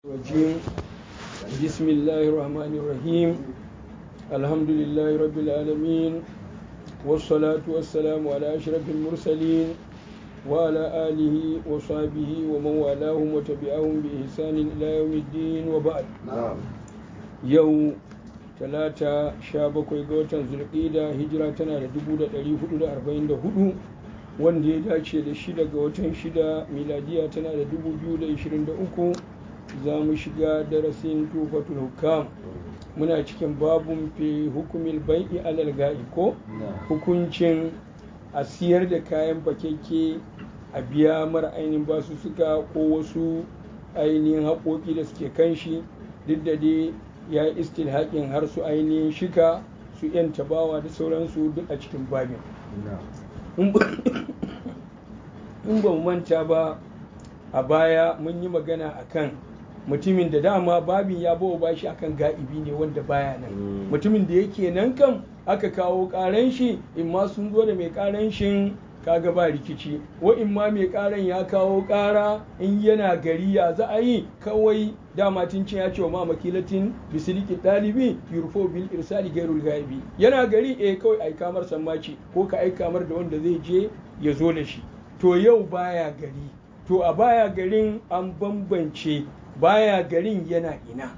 الرجيم بسم الله الرحمن الرحيم الحمد لله رب العالمين والصلاة والسلام على أشرف المرسلين وعلى آله وصحبه ومن والاهم وتبعهم بإحسان إلى يوم الدين وبعد يوم talata sha bakwai ga watan zulƙida hijira tana da dubu da ɗari hudu da arba'in da hudu wanda ya dace da shida ga watan shida miladiya tana da dubu biyu da ishirin da uku za mu shiga darasin tufatul hukam muna cikin babun fi hukumil bai'i alal ga'i ko hukuncin a siyar da kayan fakeke a biya mara ainihin basu suka ko wasu ainihin haƙoƙi da suke kan shi duk da dai ya yi istilhaƙin har su ainihin shika su yan tabawa da sauransu duk a cikin babin in ba mu manta ba a baya mun yi magana akan mutumin da dama babin ya bawa bashi akan ga'ibi ne wanda baya nan mutumin da yake nan kan aka kawo karan shi in ma sun zo da mai karan shin kaga ba rikici wa in ma mai karan ya kawo kara in yana gari ya za a yi kawai dama tun ya ce wa ma makilatin bisiliki ɗalibi yurfo bil irsali gairul gaibi yana gari eh kawai ai kamar sammaci ko ka ai kamar da wanda zai je ya zo da shi to yau baya gari to a baya garin an bambance baya garin yana ina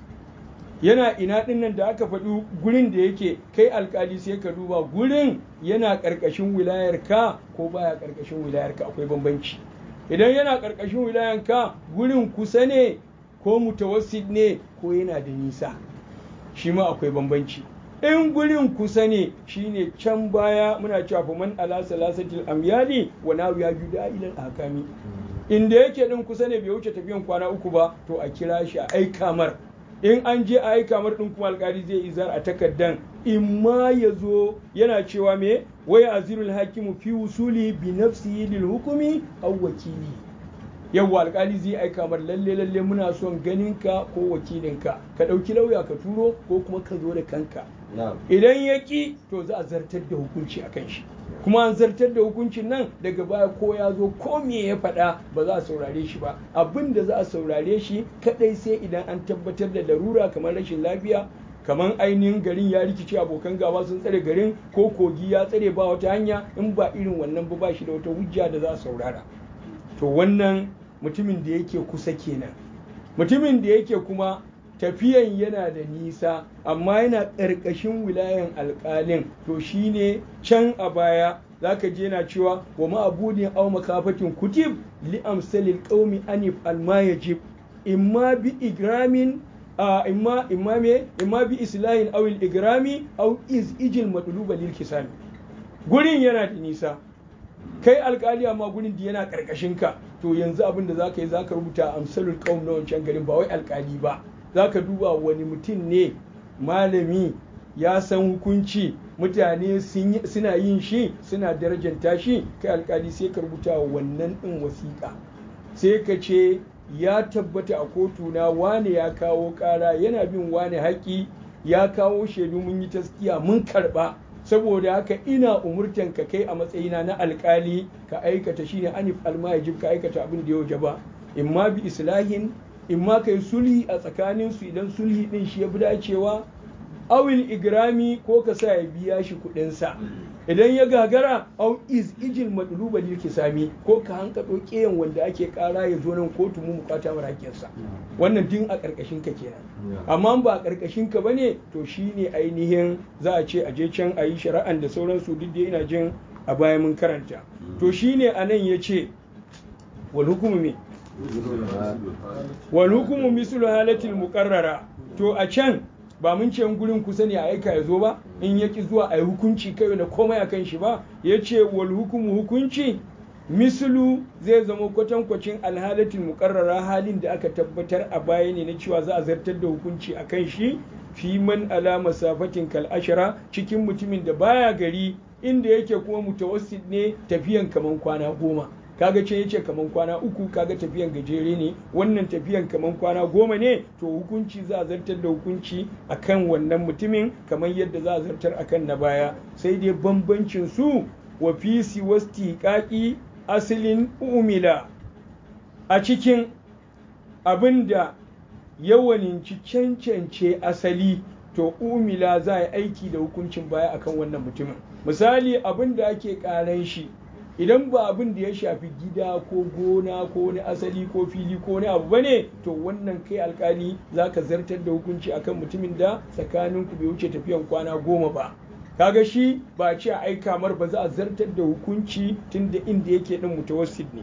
yana ina dinnan da aka faɗi gurin da yake kai alkali sai ka duba gurin yana ƙarƙashin wilayar ka ko baya ƙarƙashin wilayar ka akwai bambanci idan yana ƙarƙashin wilayar ka gurin kusa ne ko mutawassit ne ko yana da nisa shi ma akwai bambanci in gurin kusa ne shine can baya muna cewa fa man ala salasatil amyali wa nawiya juda ila ahkami inda yake din kusa ne bai wuce tafiyan kwana uku ba to a kira shi a aika mar in an je a aika mar din kuma alkali zai izar a takaddan in ma ya zo yana cewa me waya azirul hakimu fi wusuli bi nafsihi lil hukumi aw wakili yawwa alkali zai aika mar lalle lalle muna son ganin ka ko wakilinka ka ɗauki lauya ka turo ko kuma ka zo da kanka idan ya ki to za a zartar da hukunci akan shi kuma an zartar da hukuncin nan daga baya ko ya zo ko me ya faɗa ba za a saurare shi ba abin da za a saurare shi kadai sai idan an tabbatar da larura kamar rashin lafiya kamar ainihin garin ya rikice abokan gaba sun tsare garin ko kogi ya tsare ba wata hanya in ba irin wannan ba ba shi da wata hujja da za a saurara to wannan mutumin da yake kusa kenan mutumin da yake kuma tafiyan yana da nisa amma yana ƙarƙashin wilayan alƙalin to shine can a baya zaka je na cewa wa ma'abudin aw makafatin kutib li amsalil qaumi anif alma yajib imma bi igramin imma imma me imma bi islahin aw al igrami aw iz ijil matluba lil kisami gurin yana da nisa kai alkali amma gurin da yana karkashin ka to yanzu abin da zaka yi zaka rubuta amsalul qaum na wancan garin ba wai alkali ba zaka duba wani mutum ne malami ya san hukunci mutane suna yin shi suna darajanta shi kai alkali sai ka rubuta wannan din wasiƙa sai ka ce ya tabbata a kotu na wane ya kawo ƙara yana bin wane haƙi ya kawo shaidu mun yi taskiya mun karɓa saboda haka ina umurtan ka kai a matsayina na alkali ka aikata shine anif almajib ka aikata abin da ya waje ba imma bi islahin imma kai sulhi a tsakanin su idan sulhi din shi ya fi dacewa awil igrami ko ka sa ya biya shi kuɗin sa idan ya gagara au iz ijil madluba lil kisami ko ka hanka keyan wanda ake kara ya zo nan kotu mu mukata mara sa wannan din a karkashin ka kenan amma ba a karkashin ka bane to shine ainihin za a ce a je can a yi shari'an da sauransu duk da ina jin a baya mun karanta to shine anan ya ce wal hukumu me wal hukumu mislu halatil muqarrara to a can ba mun ce gurin kusa ne a aika ya zo ba in yaki zuwa a yi hukunci kai da komai a kan shi ba ya ce wal hukumu hukunci mislu zai zama kwatankwacin alhalatin mukarrara halin da aka tabbatar a baya ne na cewa za a zartar da hukunci a kan shi fi man ala masafatin kal ashara cikin mutumin da baya gari inda yake kuma mutawassit ne tafiyan kaman kwana goma kaga ce yace kaman kwana uku kaga tafiyan gajere ne wannan tafiyan kaman kwana goma ne to hukunci za a zartar da hukunci akan wannan mutumin kamar yadda za a zartar akan na baya sai dai bambancin su wa fi siwasti kaki asalin umila a cikin abinda yawaninci cancance asali to umila za a yi aiki da hukuncin baya akan wannan mutumin misali abin da ake karan shi idan ba abin da ya shafi gida ko gona ko wani asali ko fili ko wani abu bane to wannan kai alkali za ka zartar da hukunci akan mutumin da tsakaninku bai wuce tafiyan kwana goma ba kaga shi ba ce a aika mar ba za a zartar da hukunci tun da inda yake din mutawassit ne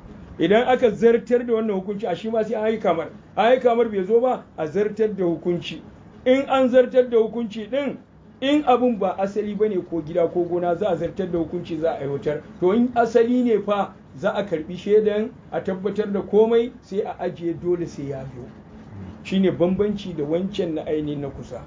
idan aka zartar da wannan hukunci a shi ma sai an aika mar aika mar bai zo ba a zartar da hukunci in an zartar da hukunci din in abun ba asali ba ne ko gida ko gona za a zartar da hukunci za a aiwatar to in asali ne fa za a karbi shaidan a tabbatar da komai sai a ajiye dole sai ya biyo shine bambanci da wancan na ainihin na kusa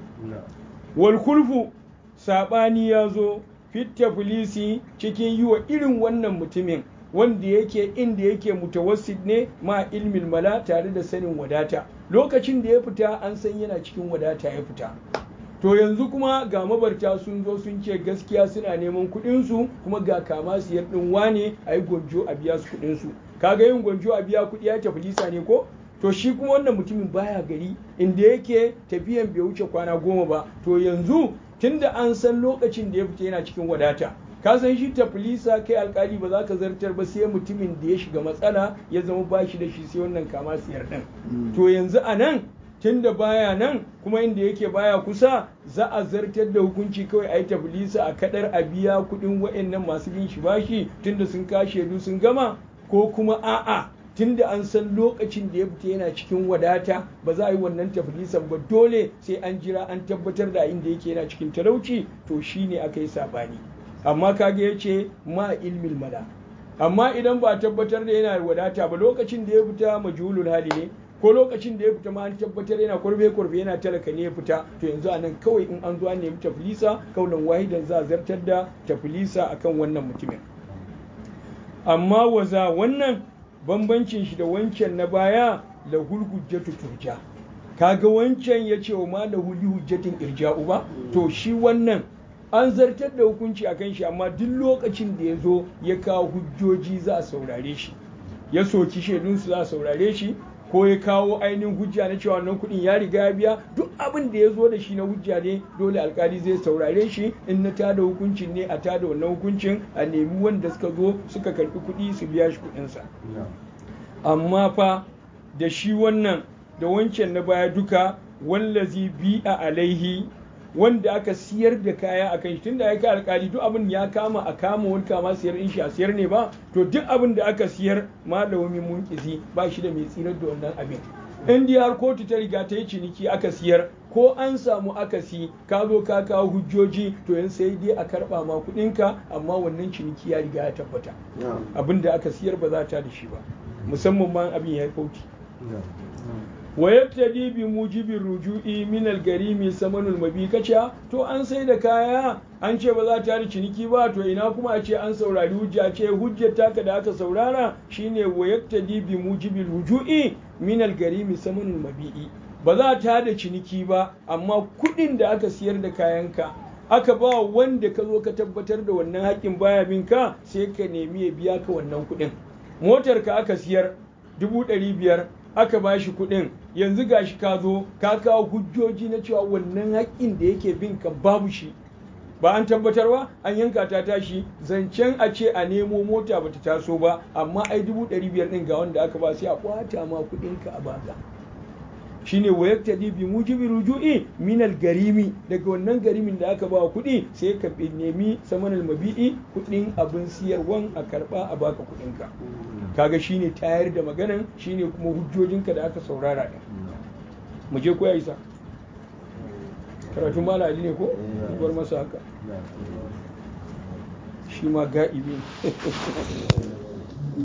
wal kulfu sabani ya zo fitta filisi cikin yi wa irin wannan mutumin wanda yake inda yake mutawassit ne ma ilmin mala tare da sanin wadata lokacin da ya fita an san yana cikin wadata ya fita to yanzu kuma ga mabarta sun zo sun ce gaskiya suna neman kuɗinsu kuma ga kama siyar ɗin wane a yi gwanjo a biya su kuɗinsu kaga yin gwanjo a biya kuɗi ya tafi lisa ne ko to shi kuma wannan mutumin baya gari inda yake tafiyan bai wuce kwana goma ba to yanzu tunda an san lokacin da ya fita yana cikin wadata ka san shi tafilisa kai alkali ba za ka zartar ba sai mutumin da ya shiga matsala ya zama bashi da shi sai wannan kama siyar ɗin to yanzu a nan tunda baya nan kuma inda yake baya kusa za a zartar da hukunci kawai a yi tafilisa a kadar a biya kuɗin wa'annan masu bin shi bashi tunda sun kashe du sun gama ko kuma a'a tunda an san lokacin da ya fita yana cikin wadata ba za a yi wannan tafilisan ba dole sai an jira an tabbatar da inda yake yana cikin talauci to shine aka yi sabani amma kaga ya ce ma ilmin mala amma idan ba tabbatar da yana wadata ba lokacin da ya fita majhulul hali ne ko lokacin da ya fita ma an tabbatar yana kwarbe kwarbe yana talaka ne ya fita to yanzu a nan kawai in an zo an nemi tafilisa kaunan wahidan za a zartar da tafilisa akan wannan mutumin amma waza wannan bambancin shi da wancan na baya lahul hujjatu turja kaga wancan ya ce wa ma lahul hujjatin irja'u ba to shi wannan an zartar da hukunci akan shi amma duk lokacin da ya zo ya kawo hujjoji za a saurare shi ya soki shaidunsu za a saurare shi ko ya kawo ainihin hujja na cewa wannan kuɗin ya riga ya biya duk abin da ya zo da shi na hujja ne dole alkali zai saurare shi in na tada hukuncin ne a tada wannan hukuncin a nemi wanda suka zo suka karɓi kuɗi su biya shi kuɗinsa amma fa da shi wannan da wancan na baya duka wallazi bi a alaihi wanda aka siyar da kaya a kan shi tunda ya kai alkali duk abin ya kama a kama wani kama siyar in shi a siyar ne ba to duk abin da aka siyar malami munkizi ba shi da mai tsirar da wannan abin in dai har kotu ta riga ta yi ciniki aka siyar ko an samu akasi ka zo ka kawo hujjoji to yanzu sai dai a karba ma kuɗinka amma wannan ciniki ya riga ya tabbata abin da aka siyar ba za ta da shi ba musamman ma abin ya yi kauci wa yaktadi bi mujibi ruju'i min al-garimi samanul mabikacha to an sai da kaya an ce ba za ta yi ciniki ba to ina kuma a ce an saurari hujja ce hujjar taka da aka saurara shine wa yaktadi bi mujibi ruju'i min al-garimi samanul mabi'i ba za ta da ciniki ba amma kuɗin da aka siyar da kayanka aka ba wanda ka zo ka tabbatar da wannan haƙƙin baya bin ka sai ka nemi ya biya ka wannan kuɗin motar ka aka siyar dubu ɗari biyar aka ba shi kuɗin yanzu gashi ka zo ka kawo hujjoji na cewa wannan haƙƙin da yake bin ka babu shi ba an tabbatar ba an yanka ta tashi zancen a ce a nemo mota bata taso ba amma ai dubu ɗari biyar ɗin ga wanda aka ba sai a kwata ma kuɗin ka a baka shine wa yaktadi bi mujibi ruju'i min garimi daga wannan garimin da aka ba kuɗi sai ka nemi samanal mabi'i kuɗin abin siyarwan a karɓa a baka kuɗin ka kaga shine tayar da maganan shine kuma hujjojinka da aka saurara din mu je ko ya isa karatun mala ali ne ko bar masa haka shi ma ga'ibi